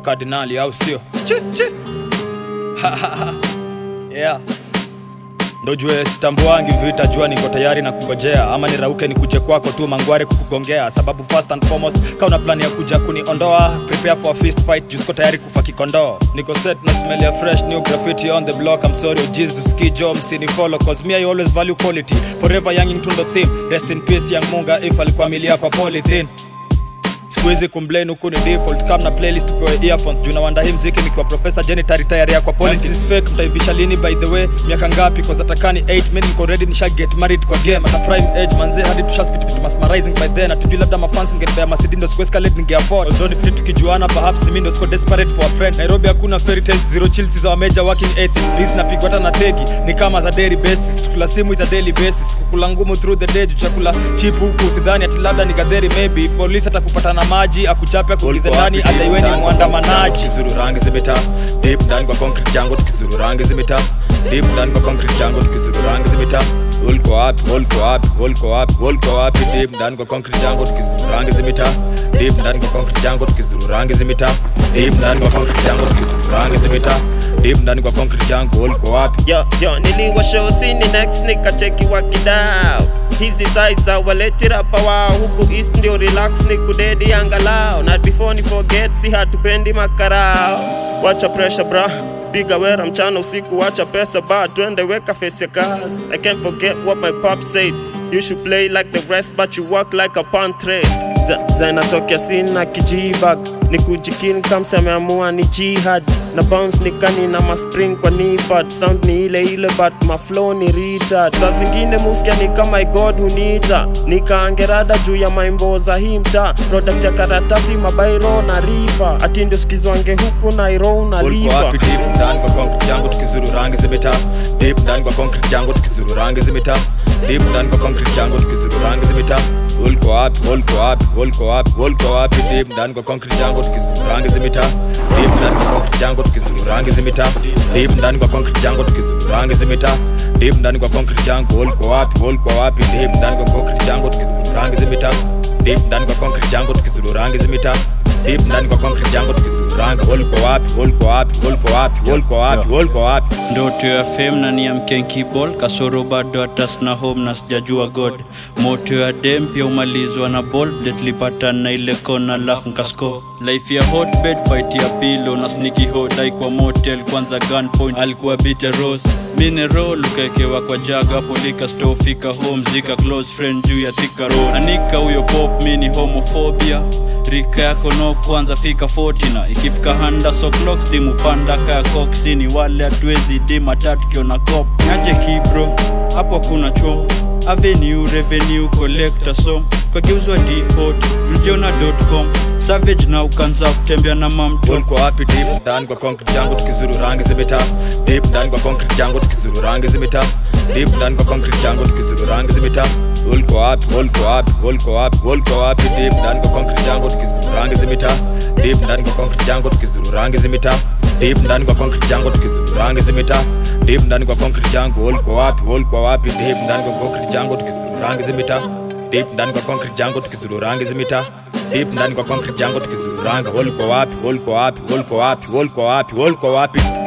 makardinali au sio chi, chi. yeah ndo jue sitambuangi vita jua niko tayari na kungojea ama nirauke nikuje kwako tu mangware kukugongea sababu first and foremost ka una plani ya kuja kuniondoa prepare for a fist fight juu siko tayari kufa kikondoo niko set na smell ya fresh new graffiti on the block i'm sorry OGs to ski jo msini follow cause me i always value quality forever young tundo theme rest in peace young munga if alikuwa milia kwa polythene sikuwezi kumblame huku ni default kam na playlist tupewe earphones juu nawanda hii mziki nikiwa profesa jenitari tayari ya kwa politics fake mtaivisha lini by the way miaka ngapi cause atakani 8 men niko ready nisha get married kwa game ata prime age manze hadi tusha spit vitu mesmerizing by then atujui labda mafans mngenipea masidi ndo sikuescalate ninge afford although ni free tukijuana perhaps ni mimi ndo siko desperate for a friend Nairobi hakuna fairy tales zero chills za wameja working ethics please napigwa hata na tegi ni kama za daily basis tukula simu ita daily basis kukula ngumu through the day juu chakula cheap huku sidhani ati labda ni gadheri maybe if police atakupata na maji akuchape akuingize ndani adaiweni mwandamanaji tukizuru rangi zimeta deep ndani kwa concrete jango tukizuru rangi zimeta deep ndani kwa concrete jango tukizuru rangi zimeta ulko wapi ulko wapi ulko wapi ulko wapi deep ndani kwa concrete jango tukizuru rangi zimeta deep ndani kwa concrete jango tukizuru rangi zimeta deep ndani kwa concrete jango tukizuru rangi zimeta deep ndani kwa concrete jango ulko wapi yo yo niliwa show sini next nikacheki wakidao hizi size za waletirapa wao huku east ndio relax ni kudedi angalao na before ni forget si hatupendi makarao wacha pressure bra piga wera mchana usiku wacha pesa ba twende weka face ya kazi i can't forget what my pop said you should play like the rest but you work like a pantre zinatokea sina kijibag ni kujikin kamsa ameamua ni jihad na bounce nikani na maspring kwa nipad sound ni ile ile but maflow ni retard saa zingine muskia ni kama god huniita nikaangerada juu ya maimbo za hii mtaa product ya karatasi mabairo na rifa ati ndio skizwange huku nairo ulko unalipa wapi deep ndani kwa concrete jango tukizuru rangi zimeta deep ndani kwa concrete jango tukizuru rangi zimeta deep ndani kwa concrete jango tukizuru rangi zimeta ulko wapi ulko wapi ulko wapi ulko wapi deep ndani kwa concrete jango tukizuru rangi zimeta deep ndani kwa concrete jango tukizuru rangi zimeta deep ndani kwa concrete jango tukizuru rangi zimeta deep ndani kwa concrete jango ulko wapi ulko wapi deep ndani kwa concrete jango tukizuru rangi zimeta deep ndani kwa concrete jango tukizuru rangi zimeta deep ndani kwa concrete jango tukizuranga ulko wapi ulko wapi ulko wapi ulko wapi ulko wapi ndoto ya fame na ni ya mkenkibol kasoro bado hatas na home na sijajua god moto ya dem pia umalizwa na ball vile tulipatana na ile kona lafu nkasko life ya hotbed fight ya pilo na sniki hodai kwa motel kwanza gunpoint alikuwa bita rose minero lukaekewa kwa jaga polika stofika home zika close friend juu ya thika road anika huyo pop mini homophobia rika yako no kwanza fika 40 na ikifika handa so clock stimu panda kaya koksini wale hatuwezi di matatu kiona cop aje kibro hapo kuna chom avenue revenue collector so kageuzwa depot mjona.com savage na ukanza kutembea na mamto ulko wapi deep ndani kwa concrete jango tukizuru rangi zimeta deep ndani kwa concrete jango tukizuru rangi zimeta deep ndani kwa concrete jango tukizuru rangi zimeta ulko wapi ulko wapi ulko wapi ulko wapi deep ndani kwa concrete jango tukizuru rangi zimeta deep ndani kwa concrete jango tukizuru rangi zimeta deep ndani kwa concrete jango tukizuru rangi zimeta deep ndani kwa concrete jango ulko wapi ulko wapi deep ndani kwa concrete jango tukizuru rangi zimeta deep ndani kwa concrete jango tukizuru rangi zimeta deep ndani kwa concrete jango tukizuru ranga ulko wapi ulko wapi ulko wapi ulko wapi ulko wapi